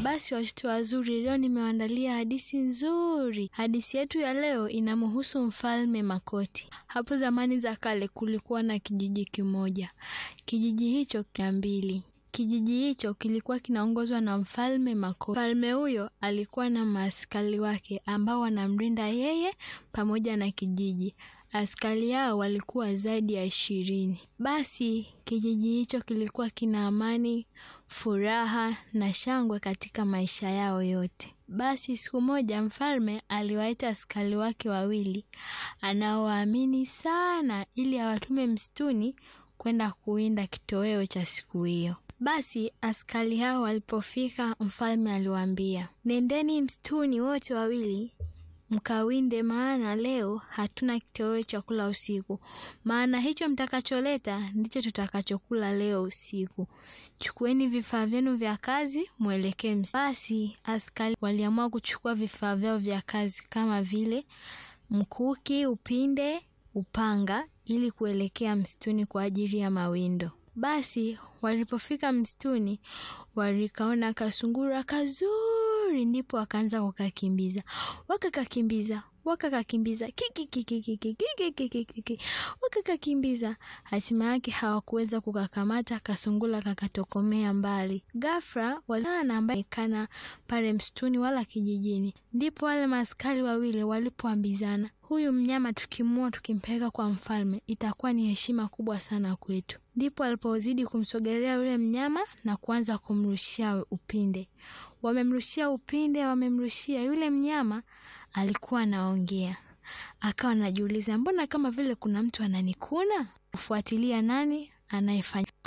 Basi watoto wazuri, leo nimewaandalia hadithi nzuri. Hadithi yetu ya leo inamhusu mfalme Makoti. Hapo zamani za kale kulikuwa na kijiji kimoja. Kijiji hicho kina mbili. Kijiji hicho kilikuwa kinaongozwa na mfalme Makoti. Mfalme huyo alikuwa na maaskari wake ambao wanamlinda yeye pamoja na kijiji. Askari hao walikuwa zaidi ya ishirini. Basi kijiji hicho kilikuwa kina amani, furaha na shangwe katika maisha yao yote. Basi siku moja mfalme aliwaita askari wake wawili anaowaamini sana ili awatume msituni kwenda kuwinda kitoweo cha siku hiyo. Basi askari hao walipofika, mfalme aliwaambia, nendeni msituni wote wawili mkawinde, maana leo hatuna kitoweo cha kula usiku, maana hicho mtakacholeta ndicho tutakachokula leo usiku. Chukueni vifaa vyenu vya kazi mwelekee msituni. Basi askari waliamua kuchukua vifaa vyao vya kazi kama vile mkuki, upinde, upanga ili kuelekea msituni kwa ajili ya mawindo. Basi walipofika msituni walikaona kasungura kazuri, ndipo wakaanza kukakimbiza. Wakakakimbiza, wakakakimbiza, kikikikikikikikikiki, wakakakimbiza. Hatima yake hawakuweza kukakamata, kasungura kakatokomea mbali. Ghafla waliona ambaye kana pale msituni wala kijijini. Ndipo wale maaskari wawili walipoambizana, huyu mnyama tukimua tukimpeleka kwa mfalme itakuwa ni heshima kubwa sana kwetu. Ndipo alipozidi kumsogelea yule mnyama na kuanza kumrushia upinde. Wamemrushia upinde, wamemrushia. Yule mnyama alikuwa anaongea, akawa anajiuliza, mbona kama vile kuna mtu ananikuna? Kufuatilia nani anayefanya